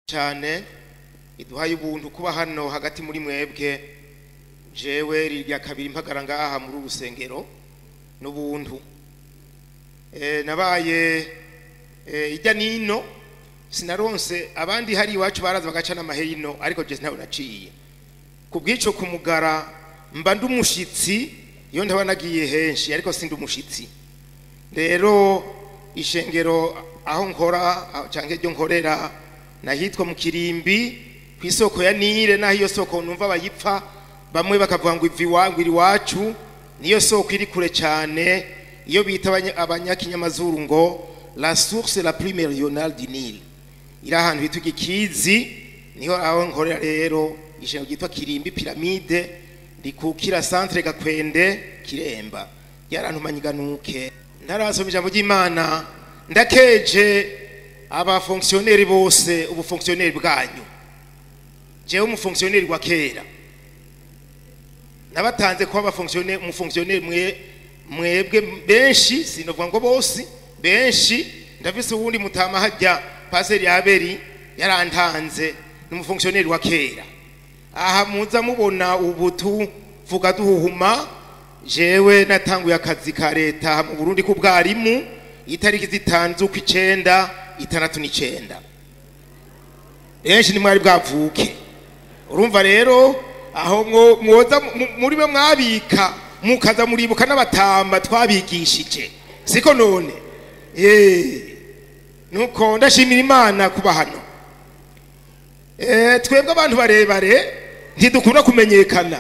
cyane iduhaye ubuntu kuba hano hagati muri mwebwe jewe rirya kabiri mpagara ngaha muri urusengero n'ubuntu Eh, nabaye eh, ijya nino sinaronse abandi hari iwacu baraza bagaca n'amahino ariko je ntawe naciye ku bw'ico kumugara mba ndi umushitsi iyo ndaba nagiye henshi ariko sindi umushitsi rero ishengero aho nkora aho canke ryo nkorera nahitwa mu kirimbi ku isoko ya nile naho iyo soko numva bayipfa bamwe bakavuga ngo ivi wangu iri wacu niyo soko iri kure cyane iyo bita abanya- abanyakinyamazuru ngo la source la plus méridionale du Nil iri ahantu hitwa igikizi niho aho nkorera rero ishengero ryitwa kirimbi piramide rikukira centre gakwende kiremba ryarantumanye iganuke ntarasoma ijambo ry'imana ndakeje abafonksioneri bose ubufonksioneri bwanyu jewe umufonksioneri wa kera nabatanze kuba abafonksioneri umufonksioneri mwe mwebwe benshi sinovuga ngo bose benshi ndafise uwundi mutama hajya paseri yaberi yarantanze ni umufonksioneri wa kera aha muza mubona ubu tuvuga duhuhuma jewe natanguye akazi ka leta mu burundi k'ubwarimu itariki zitanu z'ukw'icenda itandatu n'icenda benshi nimwari bwavuke urumva rero aho mwo- mwoza mu- muri mwe mwabika mukaza muribuka n'abatamba twabigishije siko none Eh, nuko ndashimira imana kuba hano Eh, twebwe abantu barebare ntidukunda kumenyekana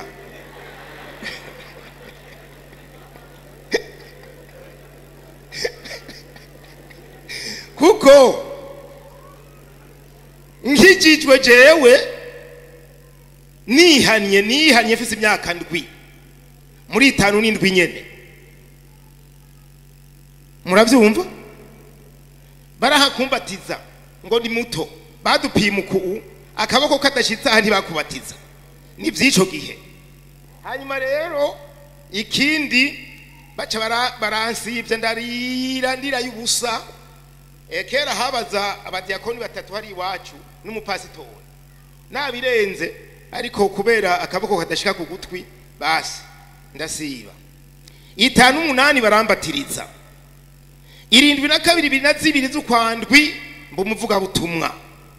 kuko nkijijwe jewe nihanye nihanye mfise imyaka ndwi muri itanu n'indwi nyene muravyumva barahakumbatiza ngo ni muto badupima uku akaboko kadashitse aha ntibakubatiza ni vy'ico gihe hanyuma rero ikindi baca bara- baransivye ndarira ndira y'ubusa Eh, kera habaza abadiyakoni batatu hari iwacu n'umupasitori nabirenze ariko kubera akaboko kadashika ku gutwi basi ndasiba itanu umunani barambatiriza irindwi na kabiri ibiri na zibiri z'ukwandwi mba umuvugabutumwa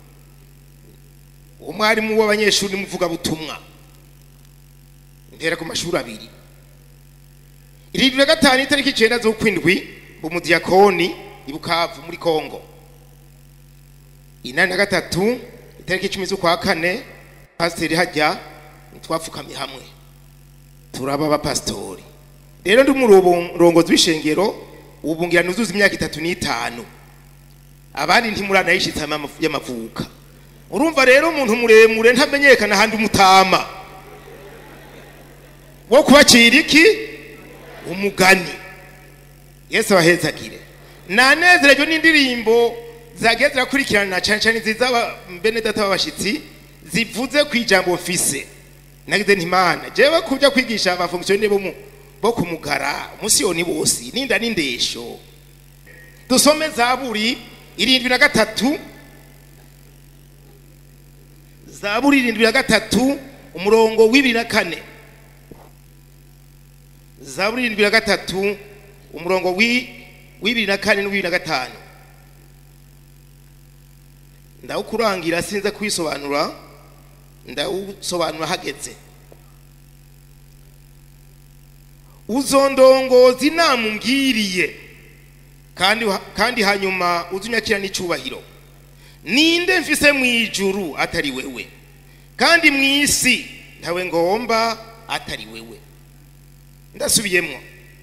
umwarimu w'abanyeshuri n'umuvugabutumwa ntera ku mashuri abiri irindwi na gatanu itariki icenda z'ukwindwi mba umudiyakoni i bukavu muri kongo inani na gatatu itariki icumi z'ukwa kane pasiteri hajya twapfukamye hamwe turaba abapasitori rero ndi umurongozi w'ishengero ubu ngira nuzuza imyaka itatu n'itanu abandi ntimuranayishitse amavu- y'amavuka urumva rero umuntu muremure ntamenyekana ahandi umutama wo kubacira iki umugani yesu abahezagire nanezerejwe n'indirimbo zagiye zirakurikirana cyane cyane nziza aba- bene data b'abashitsi zivuze ku ijambo mfise nagize nti mana jewe kuja kwigisha abafonkisiyoneri bo mu- bo kumugara umusiyoni bose ninda n'indesho dusome zaburi irindwi na gatatu zaburi irindwi na gatatu umurongo w'ibiri na kane zaburi irindwi na gatatu umurongo wi- w'ibiri na kane n'uw'ibiri na gatanu ndawukurangira sinze kwisobanura ndawusobanura hageze uzondongoza inama umbwiriye kandi kandi hanyuma uzunyakira n'icubahiro ninde mfise mu ijuru atari wewe kandi mu isi ntawe ngomba atari wewe ndasubiyemwo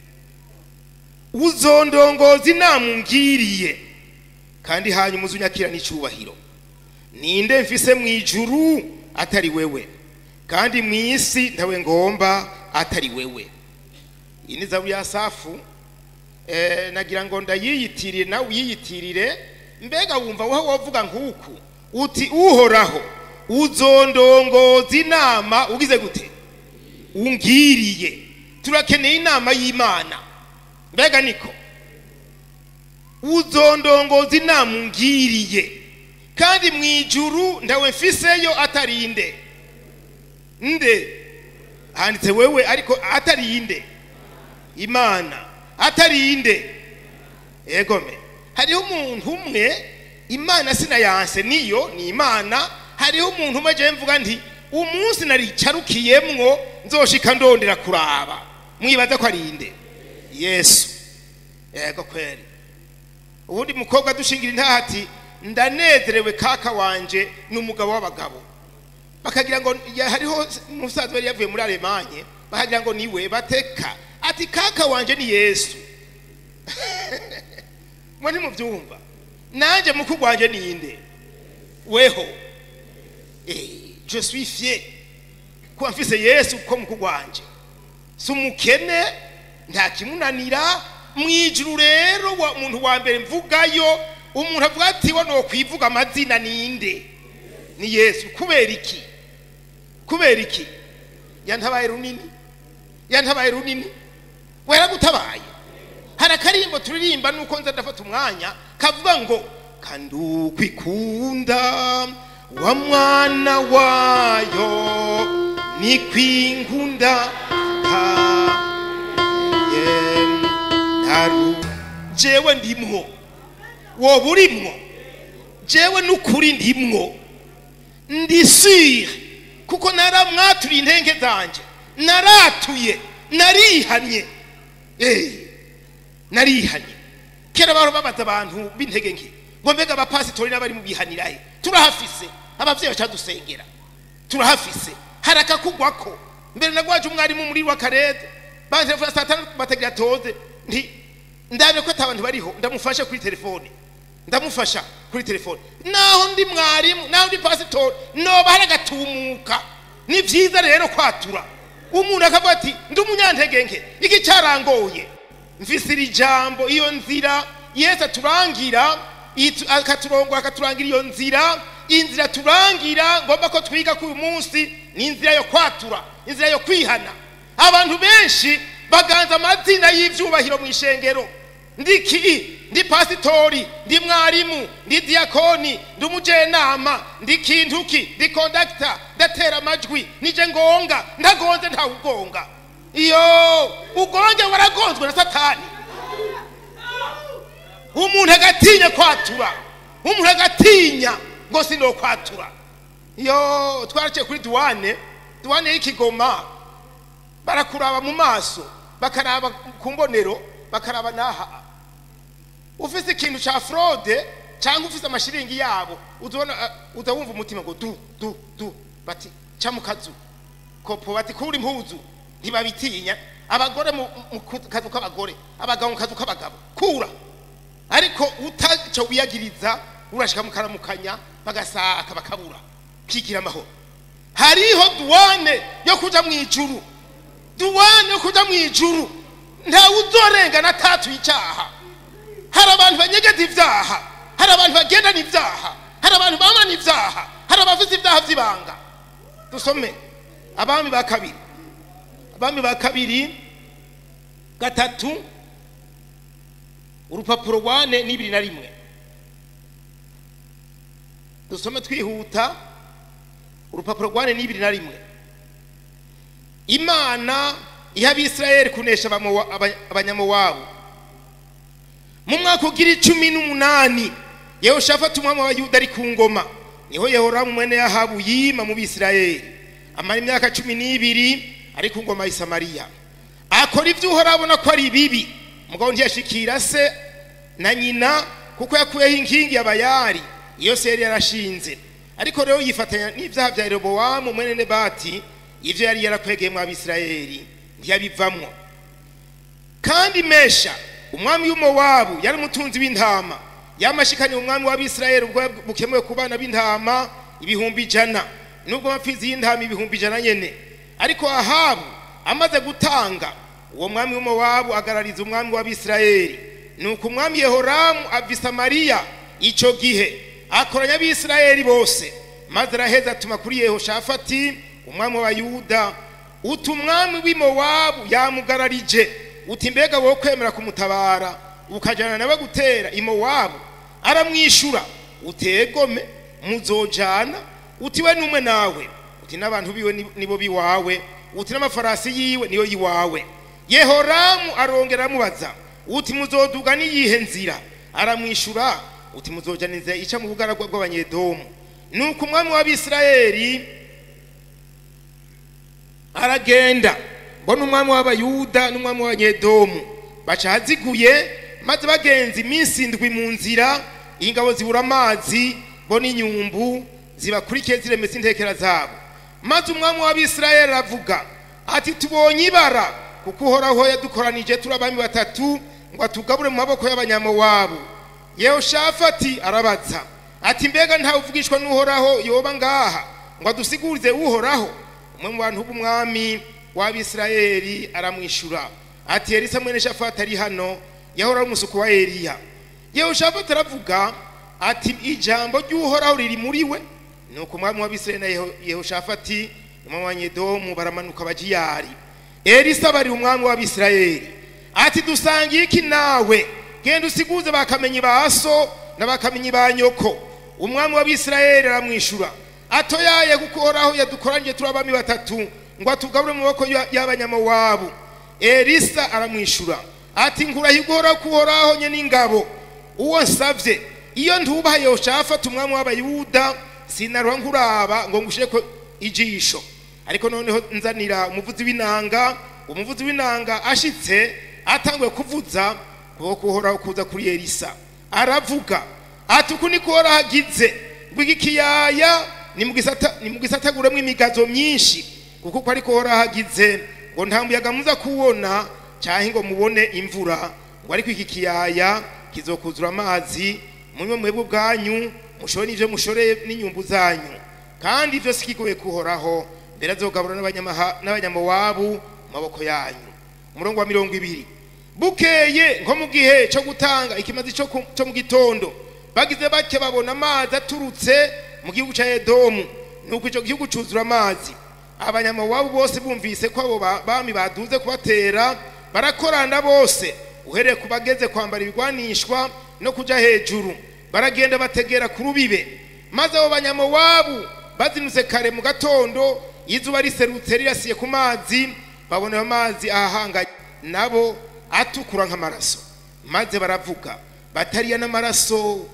uzondongoza inama umbwiriye kandi hanyuma uzunyakira n'icubahiro ninde mfise mu ijuru atari wewe kandi mu isi ntawe ngomba atari wewe iyi ni zaburi ya safu eh, nagira ngo ndayiyitirire nawe uyiyitirire mbega wumva wowe wovuga nk'uku uti uhoraho uzondongoza inama ugize gute ungiriye turakeneye inama y'imana mbega niko uzondongoza inama ungiriye kandi mu ijuru ndawe mfiseyo atari inde nde handitse wewe ariko atari inde imana atari inde egome hariho umuntu umwe imana sinayanse niyo ni imana hariho umuntu umwe je mvuga nti umunsi naricarukiyemwo nzoshika ndondera kuraba mwibaza ko ari inde yesu yego kweri ubundi mukobwa dushingira intaha ati ndanezerewe kaka wanje ni umugabo w'abagabo bakagira ngo ya- hariho umusaza yari yavuye muri alemanye bakagira ngo niwe bateka ati kaka wanje ni yesu mwe ntimubyumva nanjye mukuru wanje ni inde weho Eh, je suis fier kuba mfise yesu ko mukuru wanje si umukene nta kimunanira mu ijuru rero wa umuntu wa mbere mvugayo umuntu avuga ati wo nokwivuga amazina ninde ni yesu kubera iki kubera iki yantabaye runini yantabaye runini weragutabaye hari akarimbo turirimba nuko nza ndafata umwanya kavuga ngo kandukwikunda wa mwana wayo ni kwinkunda ntaru jewe ndimwo woba urimwo jewe n'ukuri ndimwo ndi sire kuko naramwaturiye intenge zanje naratuye narihanye eh narihanye kera baro babaza abantu b'intege nke ngo mbega abapasitori n'abari mu bihanirahe turahafise abavyeyi bacadusengera turahafise hari akakugwako mbere nagwaje umwarimu muri w'akarede bantelefona saa tanu batagira toze nti ndabe ko ata bantu bariho ndamufasha kuri telefone ndamufasha kuri telefone naho ndi mwarimu naho ndi pasitori noba hari agatumuka ni vyiza rero kwatura umuntu akavuga ati ndi umunyantege nke iki cyarangoye mfise iri jambo iyo nzira yesu aturangira itu- akaturongora akaturangira iyo nzira inzira turangira ngomba ko twiga kuri uyu munsi ni inzira yo kwatura inzira yo kwihana abantu benshi baganza amazina y'ivyubahiro mu ishengero ndi ki ndi pasitori ndi mwarimu ndi diyakoni ndi umujenama ndi kintuki ndi kondakita ndatera amajwi nije ngonga ndagonze ntawugonga iyo ugonge waragonzwe na satani umuntu agatinya kwatura umuntu agatinya ngo sino kwatura iyo twaraciye kuri duwane duwane y'ikigoma barakuraba mu maso bakaraba ku mbonero bakaraba n'aha ufise ikintu ca fraude cyangwa ufise amashiringi yabo uzobona uh, uza wumva umutima ngo du du du bati ca mu kazu kopo bati kuri impuzu ntibabitinya abagore mu mu kazu k'abagore abagabo mu kazu k'abagabo kura ariko utaco wiyagiriza urashika mukaramukanya bagasaka bakabura kigira amahoro hariho duwane yo kuja mu ijuru duwane yo kuja mu ijuru ntawe uzorengana atatuye icyaha hari abantu banyegeza ibyaha hari abantu bagendana ibyaha hari abantu bamana ibyaha hari abafite ibyaha by'ibanga dusome abami ba kabiri abami ba kabiri gatatu urupapuro rwane n'ibiri na rimwe dusome twihuta urupapuro rwane n'ibiri na rimwe imana iha abisirayeli kunesha abamowa- aba- abanyamowabu mu mwaka ugira icumi n'umunani yehoshafati umwami w'abayuda ari ku ngoma niho yehoramu mwene yahabu yima mu bisirayeli amara imyaka cumi n'ibiri ari ku ngoma ya samariya akora ibyo uhora abona ko ari bibi mugabo ntiyashikira se na nyina kuko yakuyeho inkingi y'abayari iyo se yari yarashinze ariko rero yifatanya n'ibyaha bya yerobowamu mwene nebati ibyo yari yarakwegeye mu abisirayeli ntiyabivamwo kandi mesha umwami w'umuwabu yari umutunzi w'intama yamashikanye umwami w'abisirayeli ubwo bukemuwe ku bana b'intama ibihumbi ijana nubwo amapfizi y'intama ibihumbi ijana nyene ariko ahabu amaze gutanga uwo mwami w'umuwabu agarariza umwami w'abisirayeli nuko umwami yehoramu ava i samariya ico gihe akoranya abisirayeli bose maze araheza atuma kuri yehoshafati umwami w'abayuda uti umwami w'imowabu yamugararije uti mbega wowe kwemera kumutabara ukajana nawe gutera imowabu aramwishura utegome muzojana uti we n'umwe nawe uti n'abantu biwe ni- nibo biwawe uti n'amafarasi yiwe niyo yiwawe yehoramu arongera amubaza uti muzoduga n'iyihe nzira aramwishura uti muzojana inzira ica mu bugaragwa bw'abanyedomu nuko umwami w'abisirayeli aragenda mbona umwami w'abayuda n'umwami w'abanyedomu baca ahaziguye maze bagenza iminsi indwi mu nzira ingabo zibura amazi bo n'inyumbu zibakurikiye ziremesa intekera zabo maze umwami w'abisirayeli aravuga ati tubonye ibara kuko uhoraho yadukoranije turi abami batatu ngo atugabure mu maboko y'abanyamowabu yehoshafati arabaza ati mbega ntawe uvugishwa n'uhoraho yoba ngaha ngo adusigurize uhoraho umwe mu bantu b'umwami w'abisirayeli aramwishura ati elisa mwene shafati ari hano yahora ari umusuku wa eliya yehoshafati aravuga ati ijambo ry'uhoraho riri muri we nuko umwami w'abisirayeli na Yeho- yehoshafati umwami wa nyedomu baramanuka bajiyari elisa bari umwami w'abisirayeli ati dusangiye iki nawe genda usiguze bakamenyi ba so n'abakamenyi ba nyoko umwami w'abisirayeli aramwishura atoyaye kuko uhoraho yadukoranyije turi abami batatu ngo atugabure mu maboko ya- y'abanyamowabu elisa aramwishura ati nkurahirwa uhoraho ko uhoraho nye n'ingabo uwo nsavye iyo ntubaha yehoshafati umwami w'abayuda sinaruha nkuraba ngo ngushireko ijisho ariko noneho nzanira umuvuzi w'inanga umuvuzi w'inanga ashitse atanguye kuvuza kuko kuhoraho kuza kuri elisa aravuga ati uku niko uhoraho agize ngo iki kiyaya ni mu gisata- ni mu gisataguremo imigazo myinshi kuko uko ariko uhoraho agize ngo nta muyaga muza kuwona cyangwa ngo mubone imvura ngo ariko iki kiyaya kizokuzura amazi munywe mwebwe ubwanyu mushore n'ivyo mushoreye n'inyumbu zanyu kandi ivyo si kigoye kuhoraho mbere azogabura n'abanyamaha- n'abanyamowabu mu maboko yanyu umurongo wa mirongo ibiri bukeye nko mu gihe cyo gutanga ikimazi cyo ku- cyo mu gitondo bagize bake babona amazi aturutse mu gihugu cya edomu nuko icyo gihugu cyuzura amazi abanyamowabu bose bumvise ko abo ba- bami baduze kubatera barakorana bose uhereye ku bageze kwambara ibigwanishwa no kuja hejuru baragenda bategera ku rubibe maze abo banyamowabu bazinutse kare mu gatondo izuba riserutse rirasiye ku mazi babona ayo mazi ahahanganye nabo atukura nk'amaraso maze baravuga batariya n'amaraso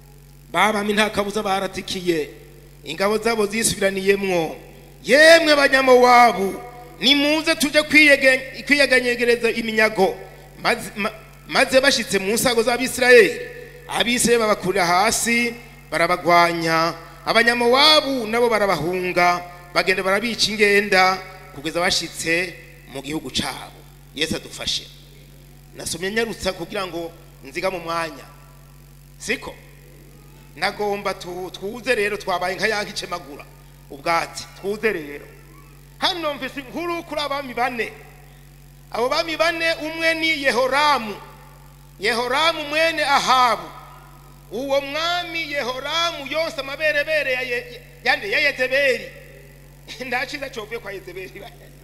babami nta kabuza baratikiye ingabo zabo zisubiraniyemwo yemwe banyamowabu nimuze tuje kwiyege- kwiyeganyegereza iminyago maze, ma, maze bashitse mu nsago z'abisirayeli abisirayeli babakurira hasi barabagwanya abanyamowabu nabo barabahunga bagenda barabica ingenda kugeza bashitse mu gihugu cabo yesu adufashe nasomye nyarutsa kugira ngo nziga mu mwanya siko nagomba tu- twuze rero twabaye nka yanka icemagura ubwatsi twuze rero hano mvise inkuru kuri abami bane abo bami bane umwe ni yehoramu yehoramu mwene ahabu uwo mwami yehoramu yose amaberebere ya Ye- yande ya yezebeli ndaciza covuye kwa yezebeli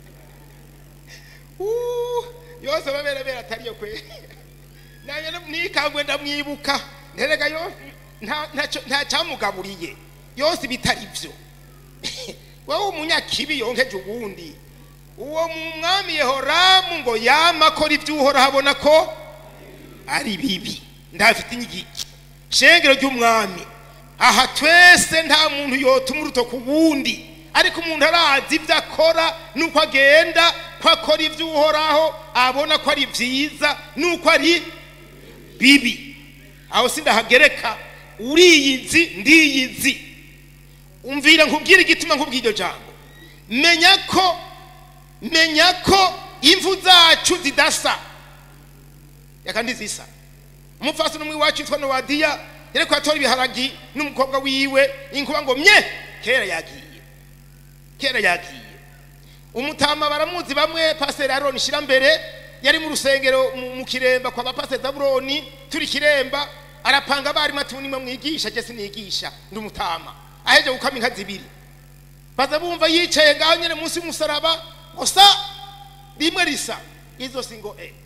Uh, yose amaberebere atariyo kwe nanjye nikangwe ndamwibuka nterega yose nta- ntaco- nta cyamugaburiye yose bitari byo wowe umunyakibi yonkeje uwundi uwo mwami yehoramu ngo yama akora ibyo uhoraho abona ko ari bibi ndafite inyigiki shengero ry'umwami aha twese nta muntu yotuma uruto ku wundi ariko umuntu arazi ibyo akora nuko agenda ko akora ibyo uhoraho abona ko ari byiza nuko ari bibi aho sindahagereka uriyizi ndiyizi umvira nkubwire igituma nkubwira iryo jambo menya ko menya ko imvu zacu zidasa reka ndizisa umupfasi n'umwe iwacu witwa nowadiya yariko atora ibiharagi n'umukobwa wiwe inkuba ngo mye kera yagiye kera yagiye umutama baramuzi bamwe pasiteri aroni shira mbere yari mu rusengero mu- mu kiremba kwa bapasiteri zabuloni turi kiremba arapanga abarimu ati nimwe mwigisha je sinigisha ndi umutama aheje gukama inka zibiri baza bumva yicaye ngaho nyene munsi y'umusaraba gusa rimwe risa izo si ngo e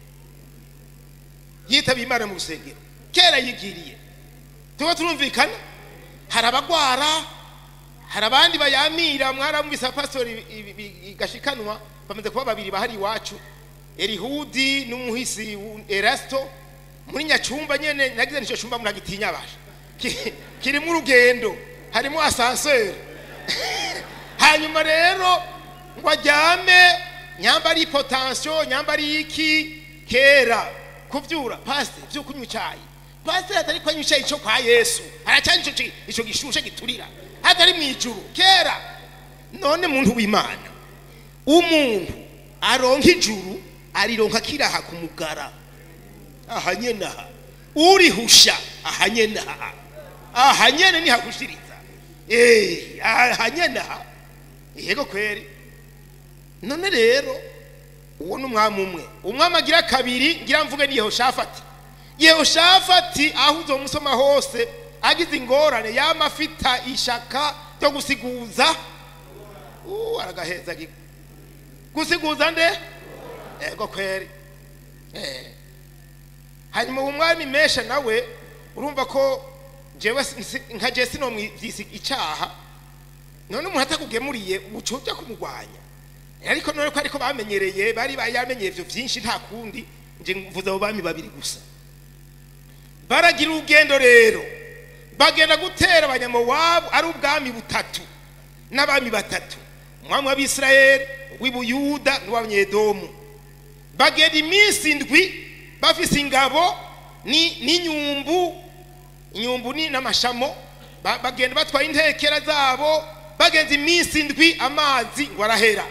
yitaba imana mu rusengero kera yigiriye tuba turumvikana hari abagwara hari abandi bayamira mwaramwise abapasitori ibi- ibi- igashikanwa bamaze kuba babiri bahari iwacu erihudi n'umuhisi wu- erasito muri nyacumba nyene nagize nico cumba muragitinya basha Ki- kirimo urugendo harimo asanseri hanyuma rero ngo aryame nyamba ari potansiyo nyamba ari iki kera kuvyura pasite vyo kunywa icayi pasite atari kunywa icayi co kwa yesu aracyari ico ci- ico gishushe giturira atari mw'ijuru kera none muntu w'imana umuntu aronka ijuru arironka kiraha ku mugara aha nyene aha urihusha aha nyene aha aha nyene nihagushiriza eh aha nyene aha yego kweri none rero uwo ni umwami umwe umwami agira kabiri ngira mvuge ni yehoshafati yehoshafati aho uzomusoma hose agize ingorane yama afita ishaka ryo gusiguza Uh, aragaheza gi- gusiguza nde ego kweri eh hanyuma uwo mwami mesha nawe urumva ko jewe si- si- nka je sino mwivyisi icaha none umuntu atakugemuriye uca ujya kumugwanya ariko none ko ariko bamenyereye bari bayamenyeye ivyo vyinshi nta kundi nje mvuze abo bami babiri gusa baragira urugendo rero bagenda gutera abanyamowabu ari ubwami butatu n'abami batatu umwami w'abisirayeli w'ibuyuda n'uw'abanyedomu bagenda iminsi indwi bafise ingabo ni- n'inyumbu inyumbu ni n'amashamo ba- bagenda batwaye intekera zabo bagenza iminsi indwi amazi ngo arahera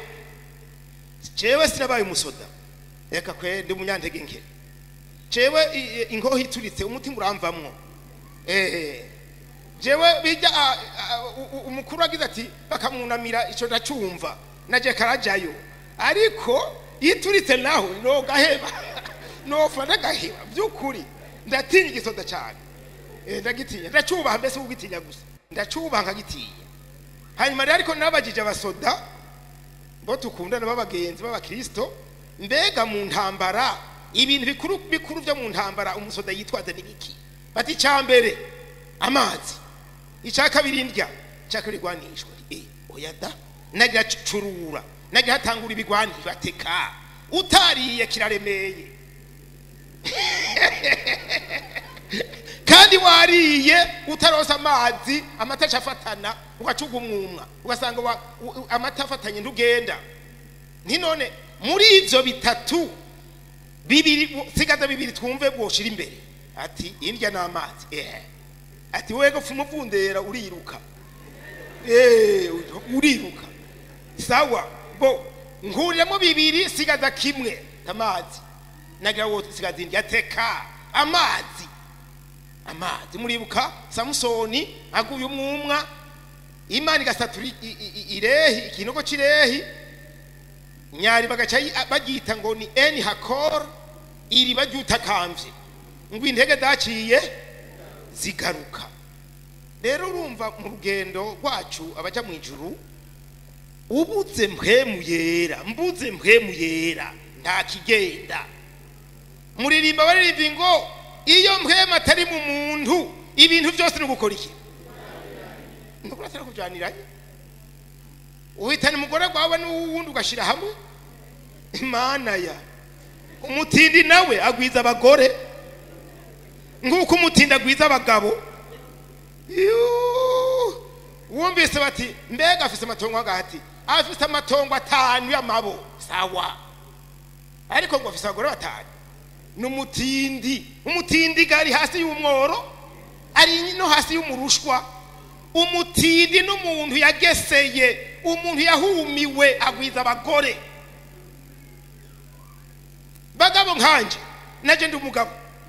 jewe sinabaye umusoda reka kwe ndi umunyantege nke jewe i- i- inkoho ituritse umutima uramvamwo eh jewe bijya a- a- u- u- umukuru agize ati bakamwunamira ico ndacumva naje karajayo ariko ituritse naho nogaheba nofa ndagaheba by'ukuri ndatinya igisoda cyane Eh, ndagitinya ndacubaha mbese ugitinya gusa ndacubaha nkagitinya hanyuma rero ariko nabajije abasoda bo tukundana b'abagenzi b'abakristo mbega mu ntambara ibintu bikuru bikuru byo mu ntambara umusoda yitwaza ni biki bati icya mbere amazi icya kabiri indya icya kabiri igwanishwa eh oya da nagira curura nagira hatangura ibigwanishwa ateka utariye kiraremeye kandi wariye utarosa amazi amata afatana ugacuga umwumwa ugasanga wa- u- u- amata afatanye ntugenda ntinone muri ivyo bitatu bibiri sigaza bibiri twumve bwoshira imbere ati indya n'amazi eh ati wego pfuma uvundera uriruka eh uriruka sawa bo nkuriramo bibiri sigaza kimwe amazi nagira wo sigaza indya teka amazi amazi muribuka samusoni aguye umwumwa imana igasatura i- i- i- irehi ikinogo c'irehi nyari bagaca yi- bagita ngo ni eni hakor iriba ry'utakamvye ngo intege zaciye zigaruka rero urumva mu rugendo rwacu abaja mu ijuru ubuze mpwemu yera mbuze mpwemu yera nta kigenda muririmba baririmba ngo iyo mpwemu atari mu muntu ibintu byose ni ugukora iki nukuri atari kujyaniranye uhitana umugore wawe n'uwundi ugashyira hamwe imana ya umutindi nawe agwiza abagore nk'uko umutindi agwiza abagabo Yuuu. wumvise bati mbega afise amatongo hagati afise amatongo atanu y'amabo sawa ariko ngo afise abagore batanu ni umutindi umutindi gari hasi y'umworo ari no hasi y'umurushwa umutindi n'umuntu yageseye umuntu yahumiwe agwiza abagore bagabo nkanje naje ndi umugabo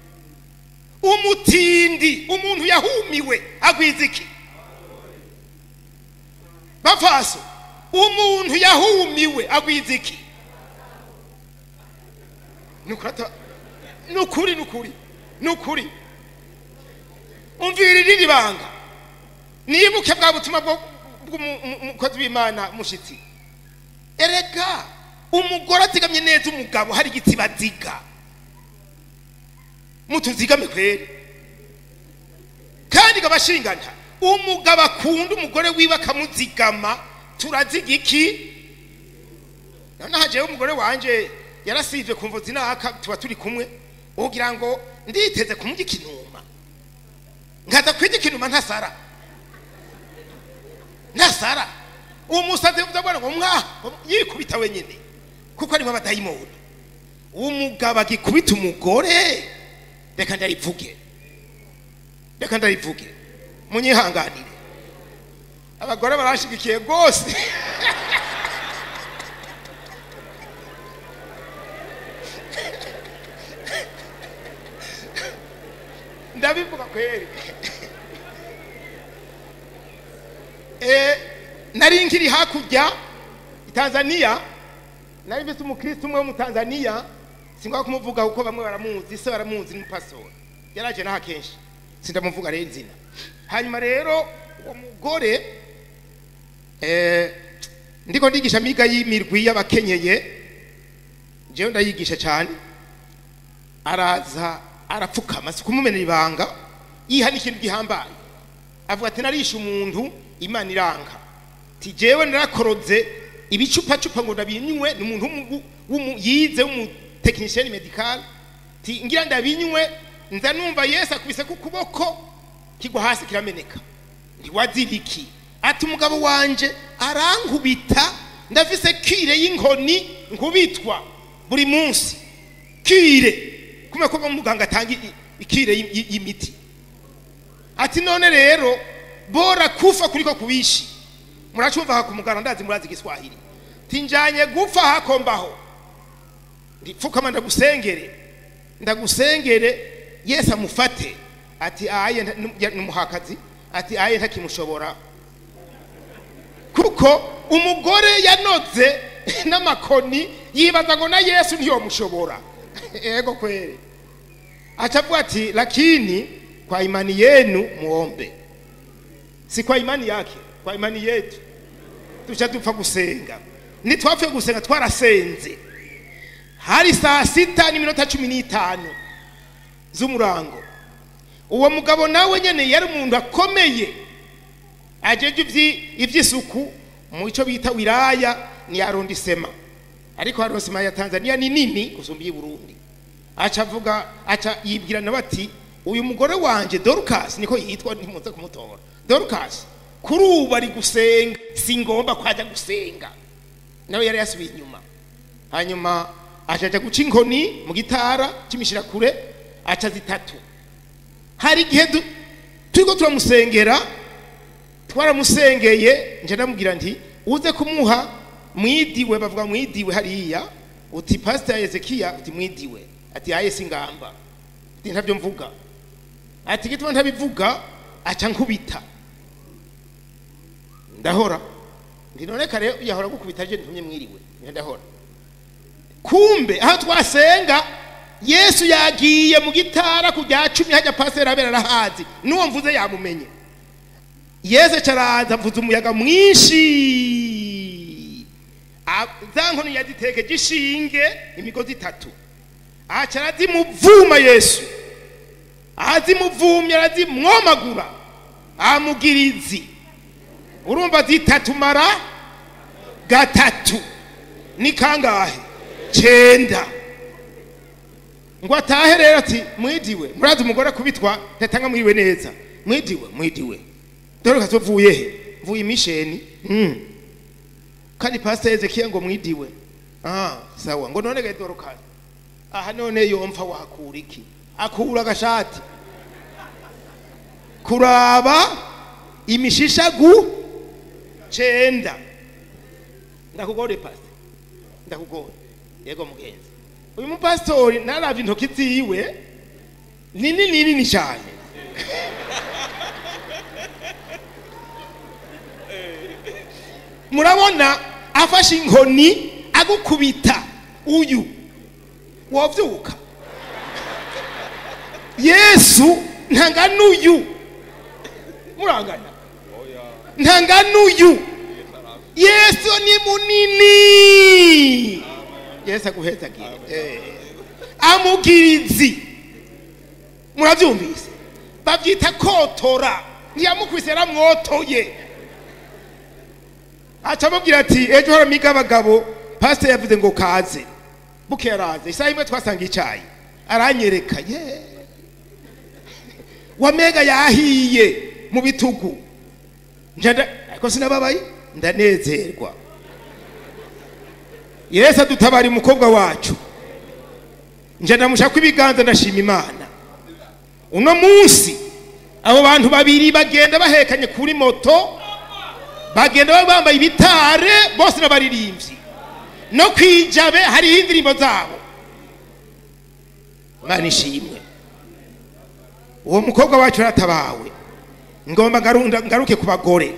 umutindi umuntu yahumiwe agwiza iki bafaso umuntu yahumiwe agwiza iki nukurata nukuri nukuri nukuri umvira irindi banga nibuke bwa butumwa bwo bw'umukozi w'imana mushitsi erega umugore azigamye neza umugabo hari igitsibaziga mutuzigame kweri kandi gabashingana umugabo akunda umugore wiwe akamuzigama turaziga iki noneho hajeho umugore wanje yarasivye kumva zinaka tuba turi kumwe ugira ngo nditeze kumurya ikinuma nkaza kwirya ikinuma ntasara ntasara uwo musazi ndabona ngo mwa yikubita wenyine kuko arimo abadayimoni umugabo agikubita umugore reka ndarivuge reka ndarivuge munyihanganire abagore barashigikiye rwose ndabivuga kweri Eh, nari nkiri hakurya i tanzania nari mfite umukristo umwe wo mu tanzania singwa kumuvuga kuko bamwe baramuzi se baramuzi n'umupastori yaraje naho akenshi sindamuvuga rero izina hanyuma rero uwo mugore eh, ndiko ndigisha amiga y'imirwi y'abakenyeye jewe ndayigisha cyane araza arapfukama si kumumenera ibanga yiha n'ikintu gihambaye avuga ati narishe umuntu imana iranga ti jewe narakoroze ibicupacupa ngo ndabinywe ni umuntu w'umu- w'umu- yize w'umutekinisiyeni medikal ti ngira ndabinywe nza numva yesu akubise ku kuboko kigwa hasi kirameneka ntiwaziriki ati umugabo wanje arankubita ndafise kire y'inkoni nkubitwa buri munsi kire kumwe ko muganga atanga i- ikire y'i- y'i- y'imiti ati none rero bora kufa kuliko kuishi muracumva hakumugana ndazi murazi igiswahili tinjanye gupfa hakombaho ndipfukama ndagusengere ndagusengere yesu amufate ati aye nta- nu- ya- numuhakazi ati aye ntakimushobora kuko umugore yanoze n'amakoni yibaza ngo na yesu ntiyomushobora ego kweli achavuga ati lakini kwa imani yenu muombe si kwa imani yake kwa imani yetu tuca dupfa gusenga nitwapfuye gusenga twarasenze hari saa sita n'iminota cumi n'itanu z'umurango uwo mugabo nawe nyene yari umuntu akomeye ajeje ivyi- ivy'isuku mu ico bita wilaya ni arondisema ariko arondisema ya tanzania ni nini gusumba iy'i burundi aca avuga aca yibwira nawe ati uyu mugore wanje dorcas niko yitwa ntimuze kumutora dorcas kuri ubu ari gusenga si ngomba ko ajya gusenga nawe yari yasubiye inyuma hanyuma aca aja guca inkoni mu gitara cy'imishirakure aca zitatu hari igihe du- turiko turamusengera twaramusengeye nje ndamubwira nti uze kumuha mwidiwe bavuga mwidiwe hariya uti pastor Ezekiya uti mwidiwe ati aye singamba ati ntabyo mvuga ati gituma ntabivuga aca nkubita ndahora ndi none kare yahora gukubita je ntumye mwiriwe Nje ndahora kumbe aho twasenga yesu yagiye mu gitara ku rya cumi hajya pasiteri abera arahazi n'uwo mvuze yamumenye yesu caraza mvuze umuyaga mwinshi A- za nkoni yaziteke gishinge imigozi itatu aca arazimuvuma yesu azimuvumye arazimwomagura amugirizi urumva zitatu mara gatatu ni kangahe cenda ngo atahe rero ati mwidiwe murazi umugore kubitwa ntatanga mwiriwe neza mwidiwe mwidiwe dore kazovuye he mvuye imisheni mm. kandi pastor Ezekiel ngo mwidiwe ah sawa ngo none gaye dorokani aha none yomfa wakura iki akura agashati kuraba imishishagu cenda ndakugore pastor ndakugore yego mugenzi uyu mupasitori naravye intoki ziwe nini nini cyane murabona afashe inkoni agukubita uyu wovyuka yesu ntangana uyu murangana ntangana uyu yesu ni munini yesu aguhezagire Eh. amugirizi murabyumvise babyita kotora ntiyamukubise yaramwotoye aca amubwira ati ejo haramiga abagabo pasiteri yavuze ngo kaze buke yaraze isaha imwe twasanga icyayi aranyereka ye wamega yahiye mu bitugu njya ariko sinababaye ndanezerwa yesu adutabara umukobwa wacu njya ndamushaka ibiganza ndashima imana uno munsi abo bantu babiri bagenda bahekanye kuri moto bagenda bambaye ibitare bose n'abaririmbyi no kwijabe hariho indirimbo zabo imana ishimwe uwo mukobwa wacu yaratabawe ngomba ngaruke ku bagore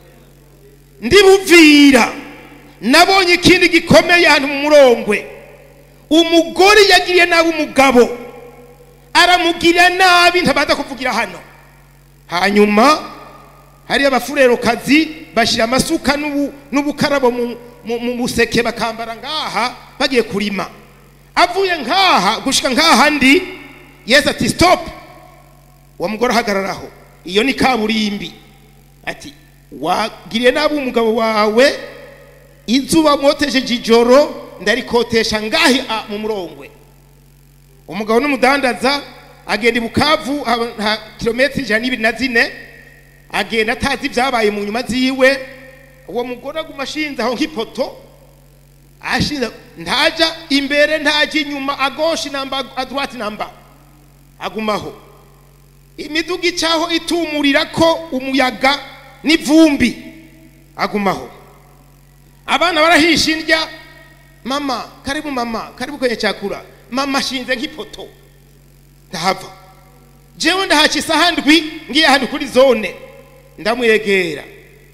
ndibuvira nabonye ikindi gikomeye ahantu mu murongwe umugore yagiriye nabi umugabo aramugirira nabi ntabanza kuvugira hano hanyuma hariyo abafurerokazi bashyira amasuka n'ubukarabo mu museke bakambara ngaha bagiye kurima avuye ngaha gushyika ngaha ndi yesi ati sitopu uwo mugore ahagararaho iyo ni kaburimbi ati wagiriye nabi umugabo wawe izuba mwotejeje ijoro ndarikotesha ngahi mu murongwe umugabo n'umudandaza agenda ibukavu nta kilometero ijana n'ibiri na zine agenda atazi ibyabaye mu nyuma ziwe uwo mugore aguma ashinze aho nk'ipoto ashinze ntajya imbere ntajya inyuma agoshi namba adwati namba agumaho imiduga icaho itumurira ko umuyaga n'ivumbi agumaho abana barahisha indya mama karibu mama karibu kwenye chakula mama ashinze nk'ipoto ndahava jewe ndahaca isaha ndwi ngiye ahantu kuri zone ndamwegera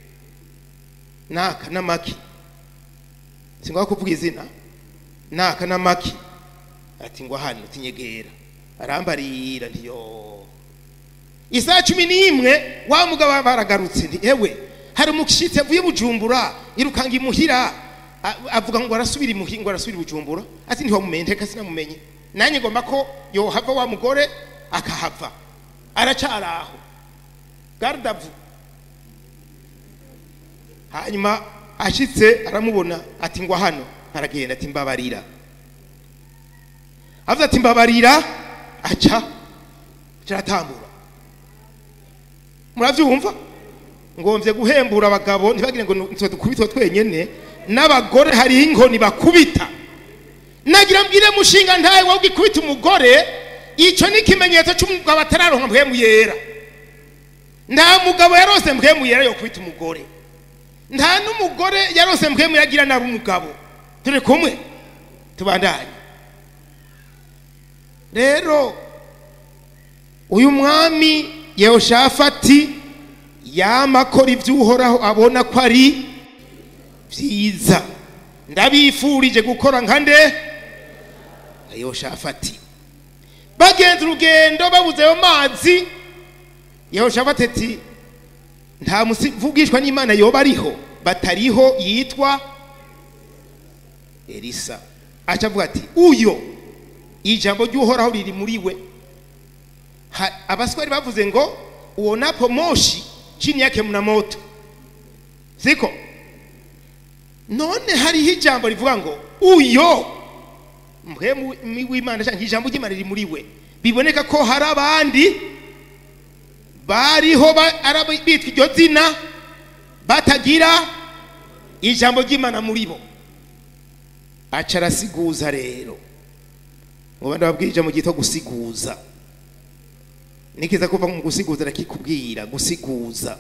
naka n'amaki singwa kuvuga izina naka n'amaki ati ngo hano tinyegera arambarira ntiyo isaha cumi n'imwe wa mugabo baragarutse nti ewe hari umushitsi avuye bujumbura irukanga imuhira avuga ngo arasubira imuhira ngo arasubira bujumbura ati ntiwamumenye nteka sinamumenye nanjye ngomba ko yohava wa mugore akahava aracara aho gardavu hanyuma ashitse aramubona ati ngwa hano aragenda ati mbabarira avuze ati mbabarira aca kiratambura murabyumva ngombye guhembura abagabo ntibagire ngo nitwe dukubitwe twenyene n'abagore hariho inkoni bakubita nagira mbwire mushinga ntawe wowe ugikubita umugore icyo ni ikimenyetso cy'umugabo atararonka mpwemu yera nta mugabo yarose mpwemu yera yo kubita umugore nta n'umugore yarose mpwemu yagira nabi umugabo turi kumwe tubandanye rero uyu mwami yehoshafati yama akora iby'uhoraho abona ko ari byiza ndabifurije gukora nka nde yehoshafati bagenza urugendo babuze ayo mazi yehoshafati ati nta muvugishwa n'imana yoba ariho batariho yitwa elisa aca avuga ati uyo ijambo ry'uhoraho riri muri we abaswari bavuze ngo uwo napo moshi chini yake mna moto siko none hariho ijambo rivuga ngo uyo mpwemu w'imana cyangwa ijambo ry'imana riri muri we biboneka ko hari abandi bariho bitwa iryo zina batagira ijambo ry'imana muri bo aca arasiguza rero ngo bandi babwira ijambo ryitwa gusiguza nikiza kuva mu gusiguza arakikubwira gusiguza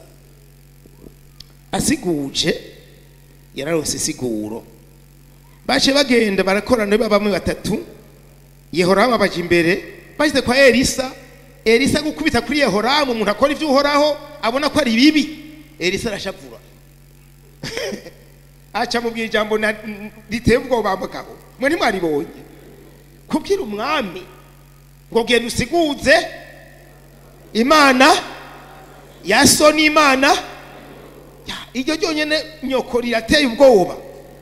asiguje yararose isiguro bace bagenda barakorana bamwe batatu yehoramu abaje imbere bashyize kwa elisa elisa gukubita kuri yehoramu umuntu akora iby'uhoraho abona ko ari bibi elisa arashavura aca mubwira ijambo riteye ubwoba mugabo mwe ntimwaribonye kubwira umwami ngo genda usiguze imana ya so n'imana iryo ryonyine nyoko rirateye ubwoba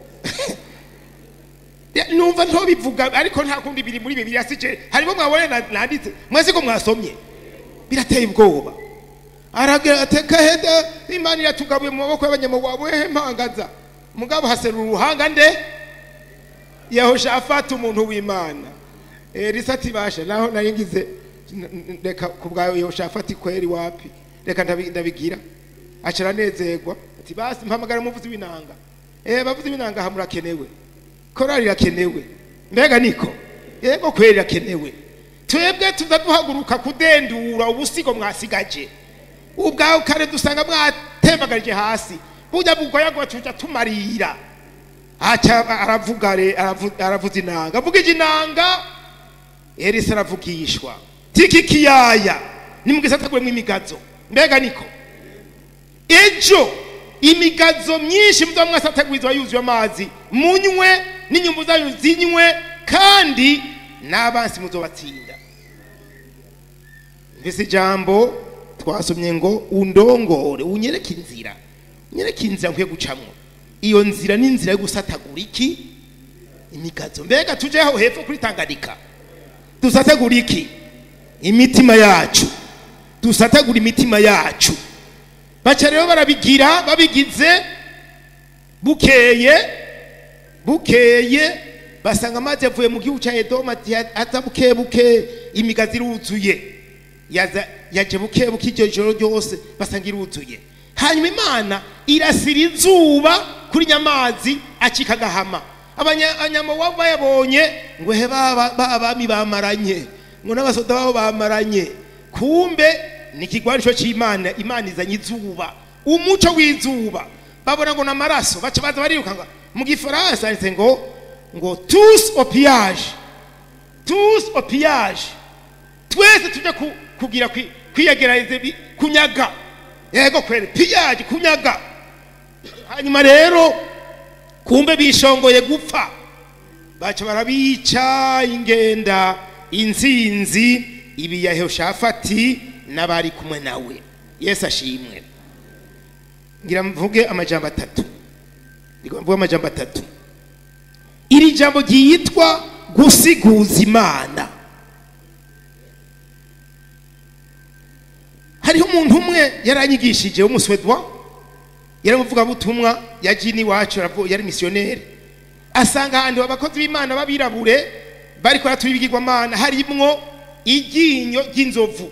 numva ntobivuga ariko nta kundi biri muri bibiri yasije harimo mwabonye nanditse mwese ko mwasomye birateye ubwoba aragira ateka heda imana iratugabuye mu maboko y'abanyamaguru wehe mpangaza mugabo haserura uruhanga nde yehoshafati umuntu w'imana elisa ati basha naho nari ngize n- n- reka ku bwa yehoshafati kweri wapi reka ndabi- ndabigira aca aranezerwa ati basi mpamagara umuvuzi w'inanga eh bavuzi w'inanga aha murakenewe korali irakenewe mbega niko yego kweri irakenewe twebwe tuza duhaguruka kudendura ubusigo mwasigaje ubwawe kare dusanga mwatembagarije hasi burya bugoyagwa tuja tumarira aca aravuga re aravu- aravuza inanga avugije inanga elisa aravugishwa tiki kiyaya nimugisataguremwo imigazo mbega niko ejo imigazo myinshi muza mwasatagurizwa yuzuye amazi munywe n'inyumbu zanyu zinywe kandi n'abansi muzobatsinda mbese ijambo twasomye ngo undongore unyereke inzira unyereke inzira nkwiye gucamwo iyo nzira ni inzira yo gusatagura iki imigazo mbega tujeho hepfo kuri tanganyika dusatagura iki imitima yacu dusatagura imitima yacu baca rero barabigira babigize bukeye bukeye basanga amazi yavuye mu gihugu cya edomu ati aza buke buke imigazi iruzuye yaza yaje buke buke iryo joro ryose basanga iruzuye hanyuma imana irasira izuba kuri nyamazi acika agahama abanyamawabu bayabonye ngo he ba ba bami bamaranye ngo n'abasoda babo bamaranye kumbe ni ikigwanisho cy'imana imana izanye izuba umuco w'izuba babona ngo n'amaraso baca baza bariruka ngo mu gifaransa handitse ngo ngo tous au pillage tous au pillage twese tujya ku- kugira kwi- kwiyegereza bi- kunyaga yego kwere pillage kunyaga hanyuma rero kumbe bishongoye gupfa baca barabica ingenda inzinzi ibi ya Yehoshafati n'abari kumwe nawe yesu ashimwe ngira mvuge amajambo atatu ngira mvuge amajambo atatu iri jambo ryitwa gusiguza imana hariho umuntu umwe yaranyigishije w'umuswedwa yari umuvugabutumwa yagiye n'iwacu aravu- yari misiyoneri asanga ahantu abakozi b'imana b'abirabure bari kuratura ibigirwamana harimwo iryinyo ry'inzovu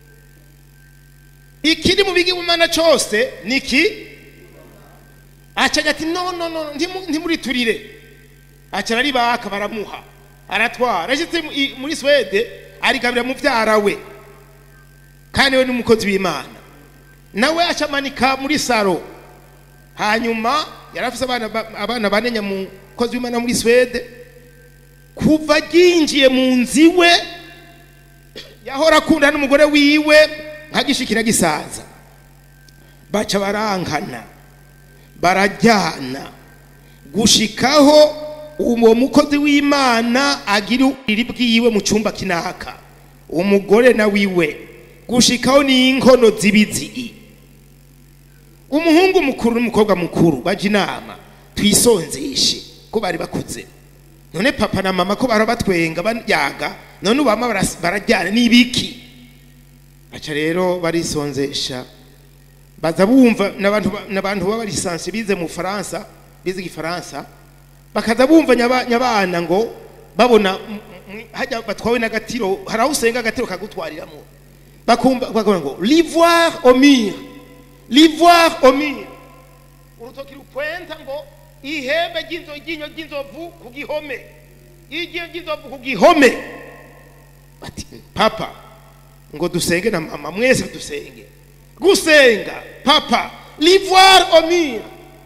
ikiri mu bigirwamana cyose ni iki acaga ati no no no ntimu- ntimuriturire aca araribaka baramuha aratwara ashitse mu- i- muri swede arigabira muvyara we kandi we n'umukozi w'imana nawe acamanika muri saro hanyuma yari afise abana ba- abana bane nyamukozi w'imana muri swede kuva ryinjiye mu nzu iwe yahora akunda n'umugore wiwe nkagishikira gisaza baca barankana barajyana gushikaho uwo mukozi w'imana agira uburiri bwiwe mu cyumba kinaka umugore na wiwe gushikaho n'inkono z'ibizigi umuhungu mukuru n'umukobwa mukuru baje inama twisonzeshe ko bari bakuze none papa na mama ko bara batwenga bayaga none ubama baras- barajyana n'ibiki baca rero barisonzesha baza bumva n'abantu ba- n'abantu baba barisanse bize mu Faransa bize igifaransa bakaza bumva nyaba- nyabana ngo babona m- m- hajya batwawe n'agatiro hari aho usenga agatiro kagutwariramo bakumva bakavuga ngo l'ivoire au mur l'ivoire au mur urutoki rukwenta ngo ihembe ry'inzo ryinyo ry'inzovu ku gihome iryinyo ry'inzovu ku gihome bati papa ngo dusenge na mama mwese dusenge gusenga papa l'ivoire au mur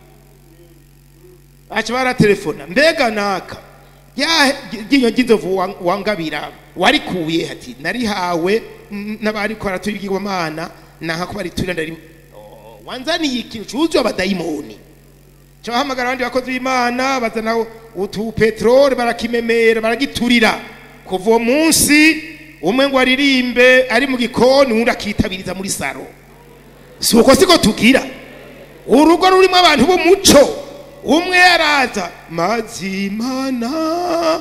baca baratelefona mbega naka rya ryinyo ry'inzovu wa- wangabira warikuye ati narihawe mm, n'abariko baratubigirwamana nanka ko bariturira ndari Oh, wanzaniye ikintu cuzuye abadayimoni cyahamagara abandi bakozi b'imana bazana utu peteroli barakimemera baragiturira kuva uwo munsi umwe ngo aririmbe ari mu gikoni uwundi akitabiriza muri saro si uko siko tugira urugo rurimo abantu b'umuco umwe yaraza mazimana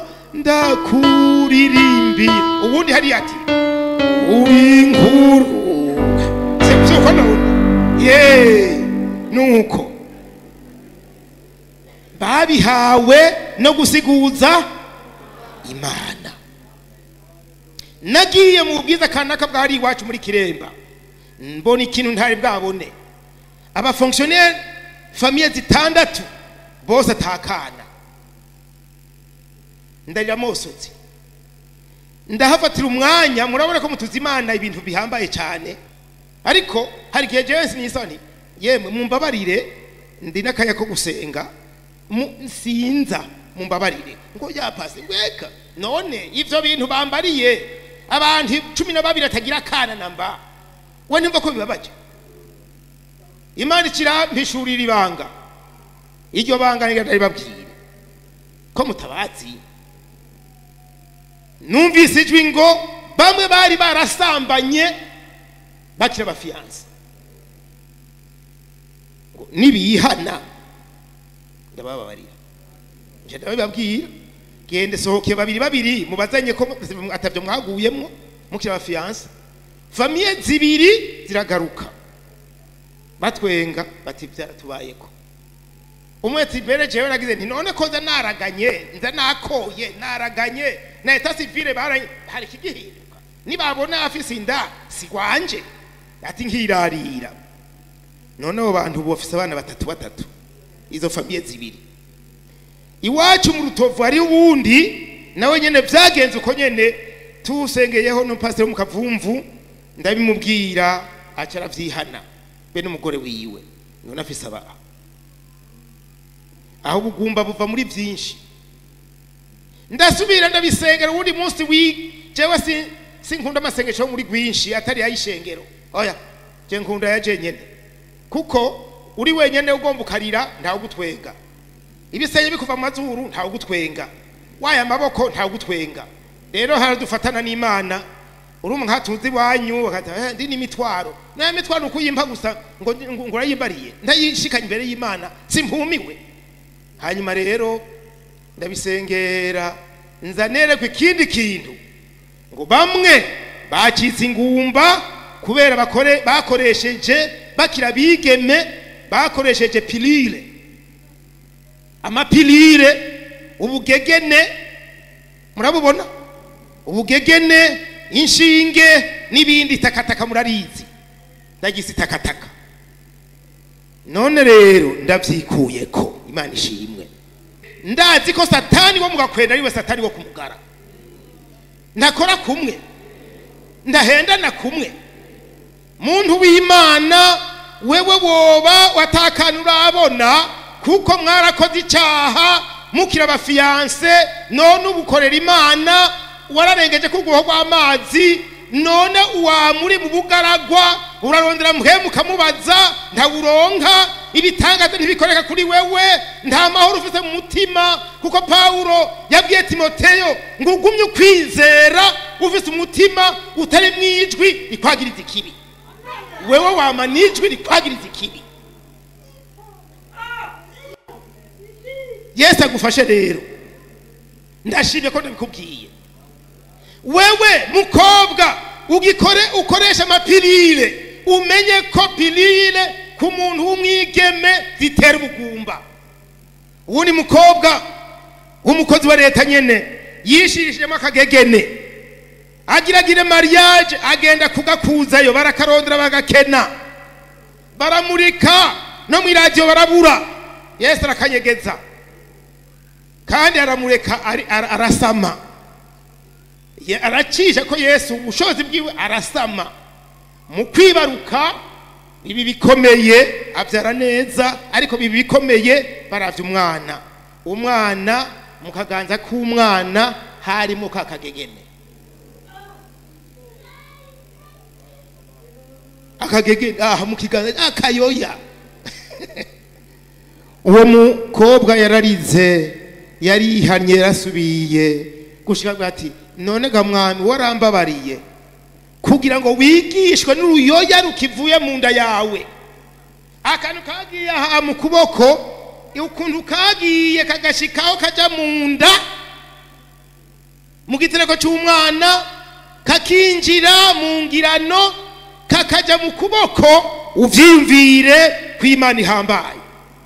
ndakuririmbira ubundi hariya ati uri inkuru si uko ye nuko babihawe no gusiguza imana nagiye mu bwiza kanaka bwari iwacu muri kiremba mbona ikintu ntari bwabone abafonkisiyoneri famiye zitandatu bose atakana ndarira mosotse ndahafatira umwanya murabona ko mutuzi imana ibintu bihambaye cyane ariko hari igihe jewe sinisoni yemwe mumbabarire ndi n'akanya ko gusenga mu- sinza mumbabarire ngo yapase ngweka none ivyo bintu bambariye abantu cumi na babiri atagira akana namba we ntimva ko bibabaje imana ikirampishurira ibanga iryo banga niryo ndaribabwire ko mutabazi numvise ijwi ngo bamwe bari barasambanye bakiri abafiyanse ngo nibihana ndabababarira nje ndabibabwira gende sohoke babiri babiri mubazanye ko atavyo mwaguyemwo mukiri abafiyanse famiye zibiri ziragaruka batwenga bati byaratubayeko umwe ati mbere jewe nagize nti none ko nza naraganye nza nakoye naraganye na eta sivile baranye hari ikigihinduka nibabona afise inda sigwanje ati nkirarira none abo bantu ubu bafise abana batatu batatu izo famiye zibiri iwacu mu rutovu hari ubundi nawe nyene vyagenze uko nyene tusengeyeho n'umupasiteri wo mu kavumvu ndabimubwira aca aravyihana be n'umugore wiwe none afise aba aho ubugumba buva muri byinshi ndasubira ndabisengera uwundi munsi wi jewe si sinkunda amasengesho yo muri rwinshi atari ayishengero oya je nkunda ya jenyene kuko uri wenyene ugomba ukarira ntawe ugutwenga ibisenge bikuva mu mazuru ntawe ugutwenga waye amaboko ntawe ugutwenga rero haradufatana n'imana uri nka tuzi iwanyu bakata "Eh, ndi n'imitwaro nayo mitwaro uko uyimpa gusa ngo ngo ngo urayimbariye ndayishikanye imbere y'imana simpumiwe hanyuma rero ndabisengera nzanerekwa ikindi kintu ngo bamwe bacitse ingumba kubera bakore bakoresheje bakira bigeme bakoresheje pilire amapilire ubugegene murabubona ubugegene inshinge n'ibindi takataka murarizi ndagise takataka none rero ndabyikuye ko imana ishimwe ndazi ko satani wo mugakwenda ariwe satani wo kumugara ndakora kumwe ndahendana kumwe muntu w'imana wewe woba watakana urabona kuko mwarakoze icyaha mukira abafiyanse none ubukorera imana wararengeje ku rwego rw'amazi none uwamuri mu bugaragwa urarondera muhemu ukamubaza ntawuronka ibitangaza ntibikoreka kuri wewe nta mahoro ufite mu mutima kuko pawulo yabwiye timoteyo ngo ugumye ukwizera ufite umutima utari mu ijwi rikwagiriza ikibi wewe wama n'ijwi rikwagiriza ikibi yesu agufashe rero ndashimye ko ndabikubwiye wewe mukobwa ugikore ukoresha amapirire umenye ko pirire ku muntu w'umwigeme zitera ubugumba uwundi mukobwa w'umukozi wa leta nyene yishirishijemo akagegene agiragire mariage agenda kugakuzayo barakarondera bagakena baramurika no mu iradiyo barabura yesu arakanyegeza kandi aramureka ari- ara- arasama Ye- aracisha ko yesu ubushobozi bwiwe arasama mu kwibaruka ibi bikomeye abyara neza ariko bibi bikomeye baravya umwana umwana mu kaganza k'umwana harimo ka kagegene akagegene aha mu kiganza akayoya uwo mukobwa yararize yarihanye yarasubiye gushika avuga ati none ga mwami warambabariye kugira ngo wigishwe n'uruyoya rukivuye mu nda yawe akantu kagiye aha mu kuboko ukuntu kagiye kagashikaho kaja mu nda mu gitereko cy'umwana kakinjira mu ngirano kakaja mu kuboko uvyiyumvire ko imana ihambaye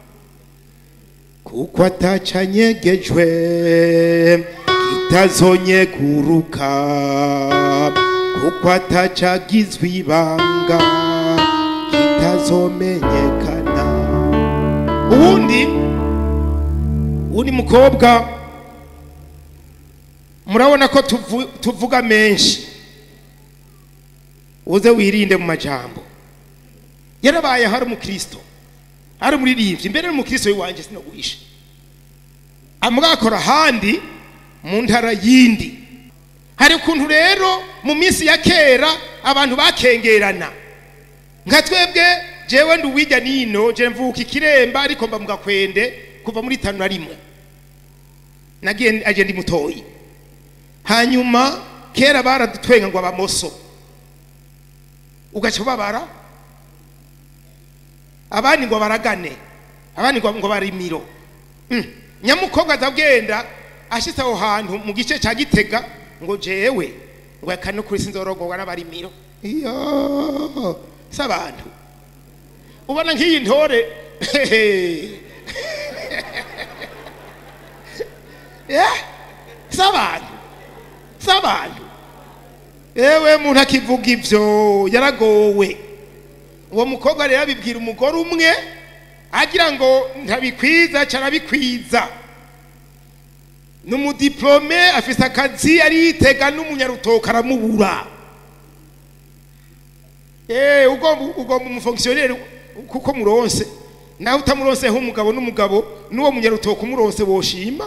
kuko atacanyegejwe kitazonyeguruka kuko atacagizwe ibanga kitazomenyekana ubundi undi mukobwa murabona ko tuvu- tuvuga menshi uze wirinde mu majambo yarabaye hari umukristo hari umuririmbyi mbere n'umukristo w'iwanjye sinoguhisha amwakora ahandi mu ntara yindi hari ukuntu rero mu minsi ya kera abantu bakengerana nka twebwe jewe ndi uwijya nino je mvuka ikiremba ariko mba mugakwende kuva muri tanu na rimwe nagiye aje ndi mutoyi hanyuma kera baradutwenga ngo abamoso ugaca ubabara abandi ngo baragane abandi ngo ngo barimiro Mm. nyamukobwa azagenda ashitse aho hantu mu gice cya gitega ngo jewe ngo akane kuri sinzorogorwa n'abarimiro iyo si abantu ubona nk'iyi ntore Yeah, si abantu si abantu yewe muntu akivuga ibyo yaragowe uwo mukobwa rero abibwira umugore umwe agira ngo ntabikwiza carabikwiza ni umudiplome afise akazi aritega n'umunyarutoka aramubura Eh, ugomba ugomba umufonkisiyoneri kuko muronse nawe utamuronseho umugabo n'umugabo n'uwo munyarutoka umuronse woshima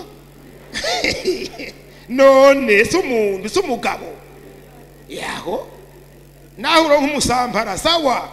none si umuntu si umugabo yaho naho uronka umusambara sawa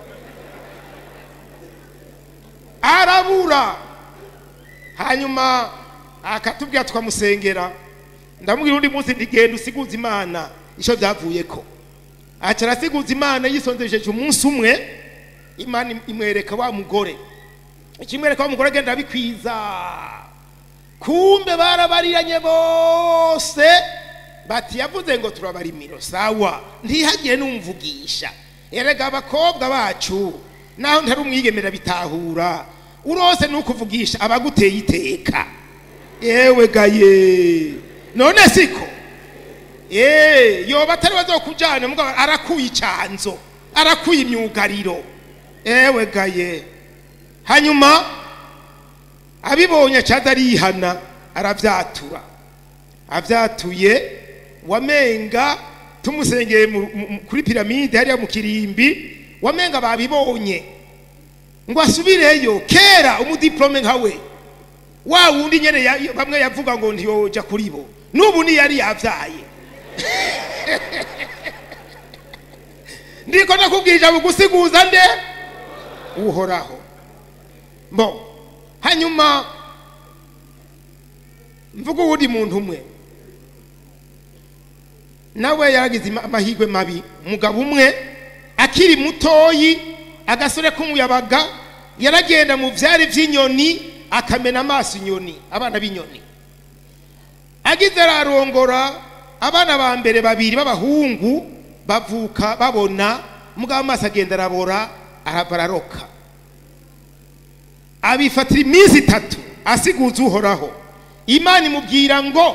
arabura hanyuma akatubwira tukamusengera ndamubwira undi munsi ndigenda usiguza imana icyo byavuye ko aca arasiguza imana yisonzesheje umunsi umwe imana imwereka wa mugore ikimwereka wa mugore agenda abikwiza kumbe barabariranye bose bati yavuze ngo turabarimiro sawa ntihagire n'umvugisha erega abakobwa bacu naho ntari umwigemera bitahura urose nukuvugisha abaguteye iteka yewe gaye none siko Eh, yoba atari bazokujana mugabo arakuye icanzo arakuye imyugariro ewe gaye hanyuma abibonye acaza arihana aravyatura avyatuye wamenga tumusengeye mu- mu- kuri piramide hariya mu kirimbi wamenga babibonye ngo asubireyo kera umudiplome nkawe wa wundi nyene ya- bamwe yavuga ngo ntiyoja kuri bo n'ubu ni yari yavyaye ndiko nakubwirije bugusiguza nde uhoraho bo hanyuma mvuga uwundi muntu umwe nawe yaragize ima- amahirwe mabi umugabo umwe akiri mutoyi agasore k'umuyabaga yaragenda mu vyari vy'inyoni akamena amaso inyoni abana b'inyoni agize ararongora abana ba mbere babiri b'abahungu bavuka babona mugabo amaso agenda arabora arava araroka abifatira iminsi itatu asiguza uhoraho imana imubwira ngo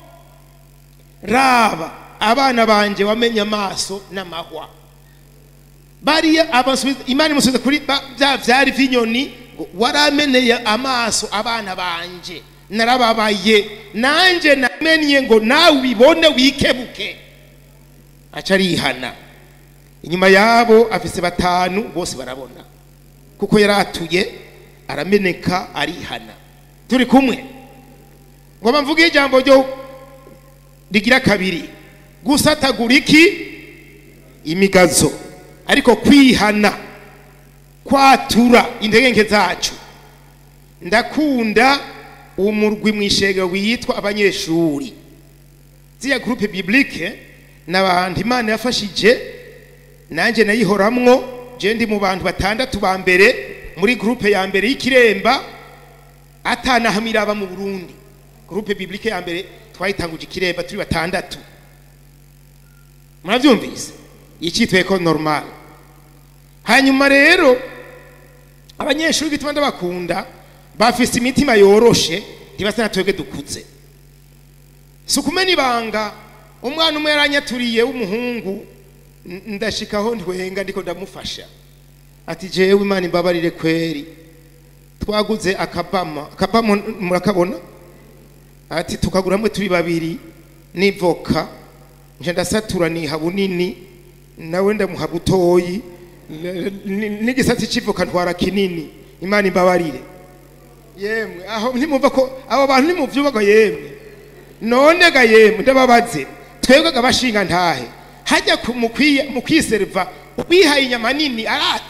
raba abana banje wamenye amaso n'amahwa bariya abasubiza imana imusubiza kuri ba- bya vyari vy'inyoni ngo warameneye amaso abana banje narababaye nanje namenye ngo nawe ubibone wikebuke aca arihana inyuma yabo afise batanu bose barabona kuko yaratuye arameneka arihana turi kumwe ngoma mvuge ijambo ryo rigira kabiri gusatagura iki imigazo ariko kwihana kwatura intege zacu ndakunda umurwi mu ishengero witwa abanyeshuri ziriya gurupe biblike ni abantu imana yafashije nanjye nayihoramwo je ndi mu bantu batandatu ba mbere muri gurupe ya mbere y'ikiremba atanahamira aba mu burundi gurupe biblike ya mbere twayitanguje ikiremba turi batandatu murabyumvise icyitwa ko normal hanyuma rero abanyeshuri bituma ndabakunda bafise imitima yoroshe ntibasa na twebwe dukuze si ukumena ibanga umwana umwe yaranyaturiye w'umuhungu n- ndashikaho ntwenga ndiko ndamufasha ati jewe imana imbabarire kweri twaguze akabama akabama murakabona ati tukaguramwe turi babiri n'ivoka nje ndasatura niha bunini nawe ndamuha butoyi n- n- n'igisatsi c'ivoka ntwara kinini imana imbabarire yemwe aho ntimumva ko abo bantu nimuvyubaga yemwe none ga yemwe ndababaze twebwe ga bashinga ntahe hajya ku- mu kwiye- mu kwiserva wihaye inyama nini arata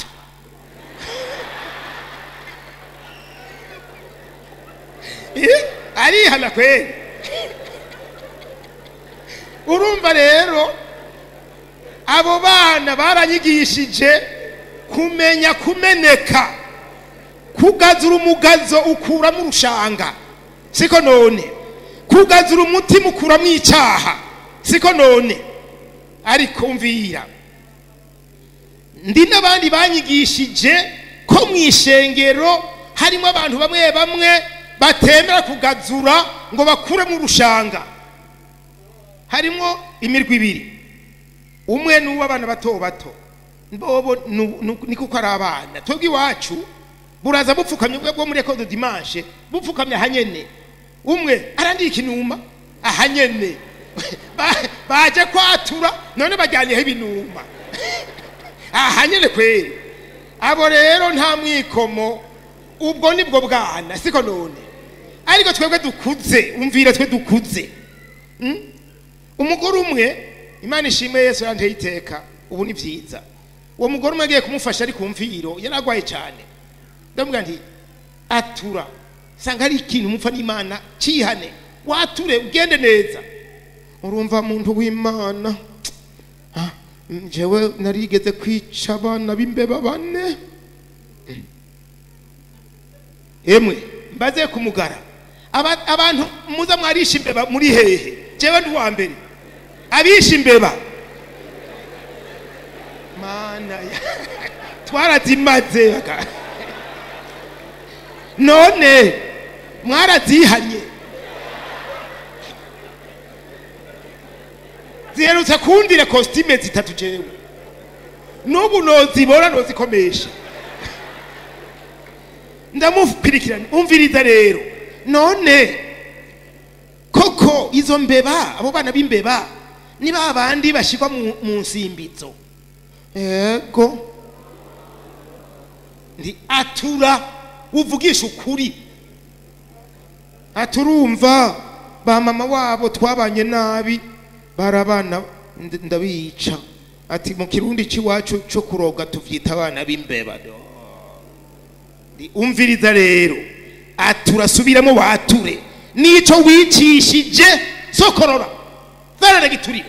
Eh, arihana kweli urumva rero abo bana baranyigishije kumenya kumeneka kugazura umugazo ukuramo urushanga siko none kugazura umutima ukuramo icyaha siko none ariko mvira ndi n'abandi banyigishije ko mu ishengero harimo abantu bamwe bamwe batemera kugazura ngo bakuremo urushanga harimo imirwi ibiri umwe ni uw'abana bato bato bobo nu- nu- ni kuko ari abana twebwe iwacu buraza bupfukamye bwo muri ekode dimanche bupfukamye ahanyene umwe arandika inuma ahanyene Ba- baje kwatura none bajyanyeho ibinuma ahanyene kweri abo rero nta mwikomo ubwo nibwo bwana siko none ariko twebwe dukuze umvira twe dukuze Mm? umugore umwe imana ishimwe yesu yanteye iteka ubu ni byiza uwo mugore umwe agiye kumufasha ari ku mviro yari arwaye cyane ndamubwira nti atura sanga hari ikintu mupfa n'imana cyihane wature ugende neza urumva muntu w'imana Ah, njyewe narigeze kwica abana b'imbeba bane Mm. emwe mbaze kumugara Aba- abantu muza mwarisha imbeba muri hehe jewe ndi uwa mbere abisha imbeba mana ya twarazimaze baka- none mwarazihanye ziherutse kundire kositime zitatu jewe n'ubu nozibora nozikomesha ndamukurikirana umviriza rero none koko izo mbeba abo bana b'imbeba ni ba bandi bashyirwa mu mu nsimbizo yego ndi atura uvugisha ukuri aturumva ba mama wabo twabanye nabi barabana nd- ndabica ati mu kirundi cy'iwacu cyo kuroga tuvyita abana b'imbeba do Ndi- umviriza rero aturasubiramo wature nico wicishije sokorora zarara giturire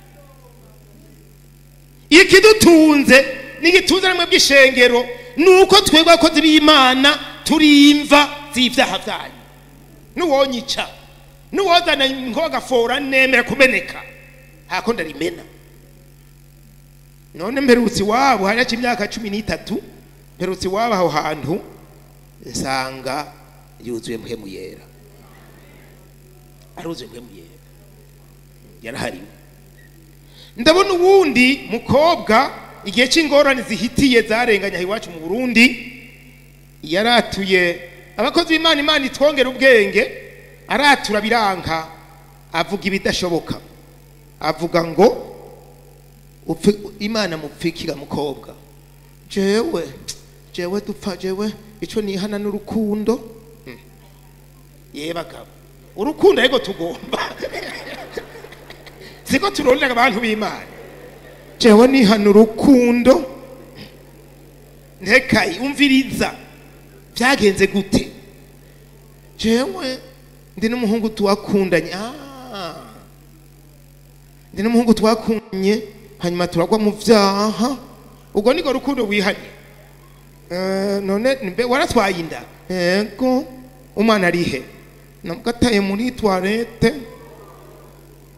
ikidutunze n'igitunze namwe bw'ishengero ni uko twebwe abakozi b'imana turimva z'ivyaha vyanyu nuwonyica nuwozana nkogafora nemera kumeneka hako ndarimena none mperutse iwabo hari haca imyaka cumi n'itatu mperutse iwabo aho hantu nsanga yuzuye mpemu yera aruzuye mpemu yera yarahariwe ndabona uwundi mukobwa igihe cy'ingorane zihitiye zarenganye aha iwacu mu burundi yaratuye abakozi b'imana imana itwongera ubwenge aratura biranka avuga ibidashoboka avuga ngo upfe imana mupfikira mukobwa jewe jewe dupfa jewe ico nihana n'urukundo Hmm. ye bagabo urukundo ariko tugomba siko turondera abantu b'imana jewe nihana urukundo ntekayi umviriza byagenze gute jewe ndi n'umuhungu tuwakundanye ah. ndi n'umuhungu twakundanye hanyuma turagwa mu vyaha ubwo niko rukundo wihanye Eh, none mbe waratwaye inda yego umwana arihe namugataye muri toilette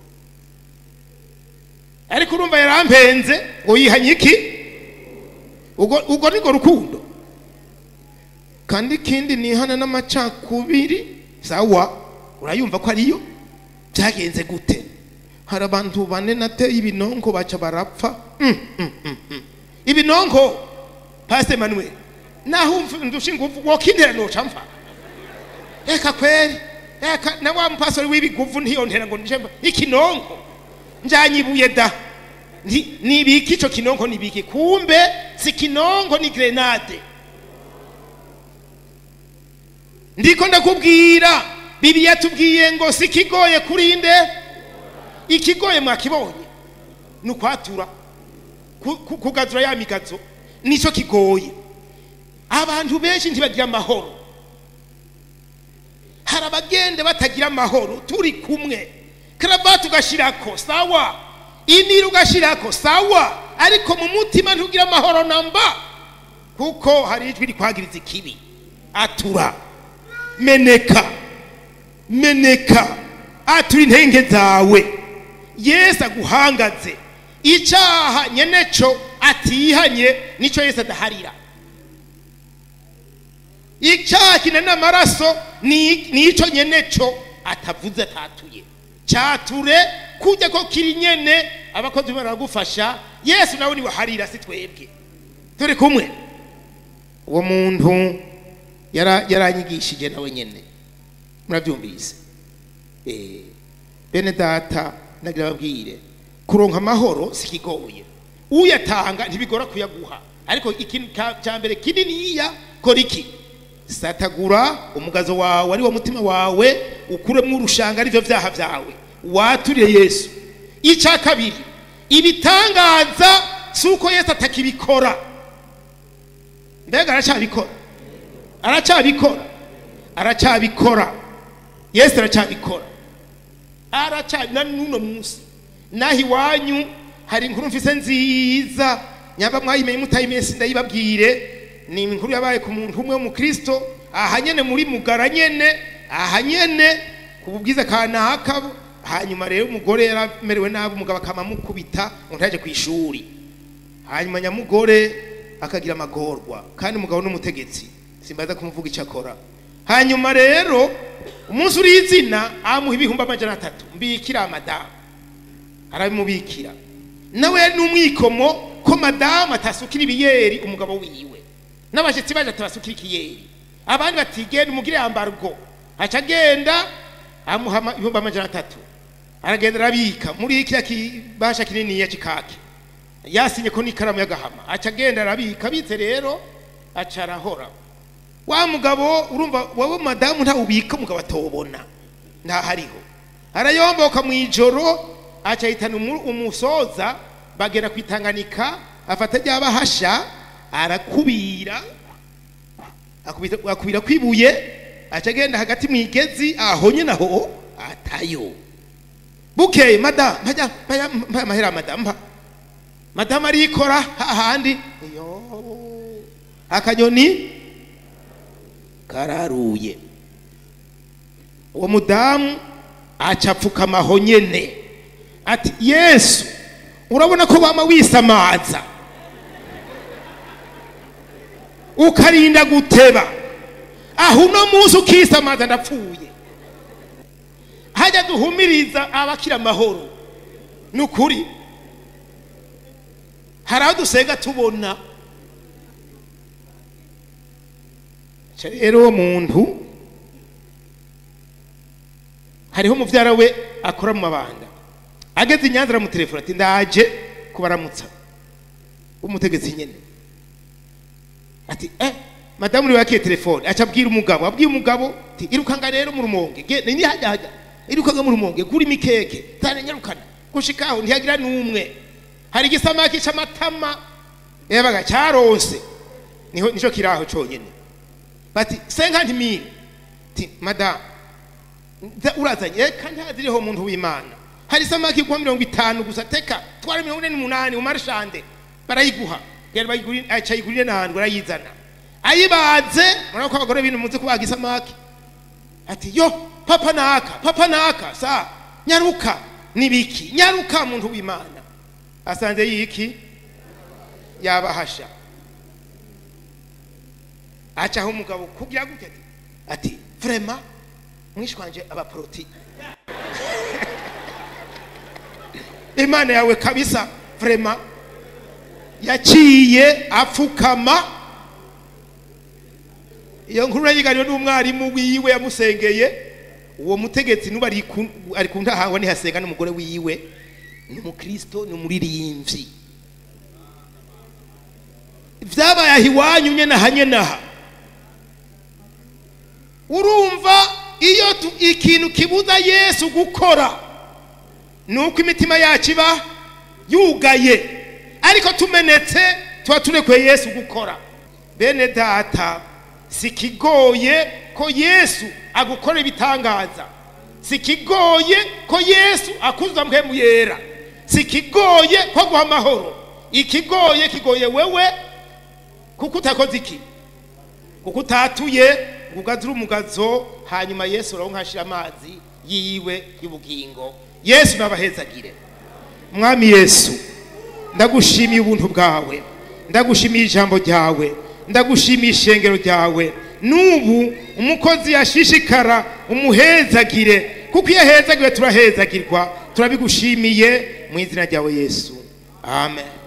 ariko urumva yarampenze ngo yihanye iki ubwo ubwo niko rukundo kandi ikindi nihana n'amacakubiri sawa urayumva ko ariyo byagenze gute hari abantu bane nateye ibinonko baca barapfa Mm, mm, mm, mm. ibinonko pastor Emmanuel naho umva- ndushinga uvu wokindera noca mfa reka kweri reka na wa mupastori w'ibiguvu ntiyontera ngo nje mba- ikinonko njanyibuye da Nti- nibiki ico kinonko nibiki kumbe si kinonko ni grenade ndiko ndakubwira bibi yatubwiye ngo si kigoye kurinde ikigoye mwakibonye ni ukwatura ku- ku- kugadura ya migazo nicyo kigoye abantu benshi ntibagira amahoro hari abagenda batagira amahoro turi kumwe karavati ugashyirako sawa iniri ugashyirako sawa ariko mu mutima ntugira amahoro namba kuko hari ijwi rikwagiriza ikibi atura meneka meneka atura intenge zawe yesu aguhangaze icyaha nyeneco atihanye nicyo yesu adaharira icyaha kinana amaraso ni ni ico nyeneco atavuze atatuye cyature kujya ko kiri nyene abakozi baragufasha yesu nawe niwe harira si twebwe turi kumwe uwo muntu yara- yaranyigishije nawe nyene murabyumvise Eh, bene data nagira babwire kuronka amahoro si kigoye uyatanga ntibigora kuyaguha ariko ikintu ka- cya mbere kininiya kora iki satagura umugazo wawe ari wo mutima wawe ukuremo urushanga arivyo vyaha vyawe waturire yesu icya kabiri ibitangaza si uko yesu atakibikora mbega aracyabikora aracyabikora aracyabikora yesu aracyabikora aracyabi na n'uno munsi naho iwanyu hari inkuru mfise nziza nyamba mwayimenye mutayimenye sindayibabwire ni inkuru yabaye ku muntu umwe w'umukristo aha nyene muri mugara nyene aha nyene ku bubwiza kanaka hanyuma rero umugore yaramerewe nabi umugabo akamamukubita ngo ntaje ku ishuri hanyuma nyamugore akagira amagorwa kandi umugabo n'umutegetsi simbaza kumuvuga icyo akora hanyuma rero umunsi uri izina amuha ibihumbi amajana atatu mbikira madamu arabimubikira nawe yari n'umwikomo ko madamu atasukira ibiyeri umugabo wiwe n'abashyitsi baje atabasukira ikiyeri abandi bati genda umugire yambara ubwo aca agenda amuha ama- ibihumbi amajana atatu aragenda arabika muri kiriya kibasha kininiya kikake yasinye ko n'ikaramu y'agahama aca agenda arabika abitse rero aca arahora wa mugabo urumva wowe madamu ntawubika umugabo atobona ntahariho arayomboka mu ijoro aca ahitana umu- umusoza bagera ku itanganika afata rya bahasha arakubira akubita- akubira kwibuye aca agenda hagati mu igezi aho nyine aho atayo bukeye madamu mpajya mpajya mpaya amahera ya madamu mpa madamu arikora hahandi iyo akanyoni kararuye uwo mudamu aca apfukama aho nyene ati yesu urabona ko wama wisamaza ukarinda guteba aho uno munsi ukisamaza ndapfuye hajya duhumiriza abakira amahoro ni ukuri hari aho dusenga tubona Ca rero uwo muntu hariho umuvyara we akora mu mabanda ageze i nyanza aramutelefona ati ndaje kubaramutsa umutegetsi nyene ati eh madamu niwe yakiye telefone aca abwira umugabo abwiye umugabo ati irukanga rero mu rumonge ge ni hajya hajya irukanga mu rumonge gura imikeke tane nyarukana gushika aho ntiyagira n'umwe hari igisamaki c'amatama yabaga cyaronse niho nico kiraho conyene bati senkanti mili ti madamu nza- urazanye eka ntaziriho umuntu w'imana hari isamaki kuwa mirongo itanu gusa teka twara mirongo ine n'umunani mu marshande barayiguha genda bayigurire aca ayigurire n'ahantu barayizana ayibaze murabona ko abagore b'ibintu muzi kubaga isamaki ati yo papa naka papa naka sa nyaruka nibiki nyaruka muntu w'imana asanze yiki yabahasha acaho umugabo kugira gute ati vrema mwishwanje abaporoti imana yawe kabisa vrema yaciye apfukama iyo nkuru yayiganiwe n'umwarimu wiwe yamusengeye uwo mutegetsi nuba ari ku- ari ku ntahawe ntihasenga n'umugore wiwe ni umukristo ni umuririmbyi vyabaye aho iwanyu nyene aha nyene aha urumva iyo tu- ikintu kibuza yesu gukora ni uko imitima yacu iba yugaye ariko tumenetse tuba turekuye yesu gukora bene data si kigoye ko yesu agukora ibitangaza si kigoye ko yesu akuza mpemu yera si kigoye ko guha amahoro ikigoye kigoye wewe kuko utakoze iki kuko utatuye ngo ugazire umugazo hanyuma yesu uraho nkashira amazi yiwe y'ubugingo yesu nabahezagire mwami yesu ndagushimiye ubuntu bwawe ndagushimiye ijambo ryawe ndagushimiye ishengero ryawe n'ubu umukozi yashishikara umuhezagire kuko iyo ahezagiwe turahezagirwa turabigushimiye mu izina ryawe yesu amen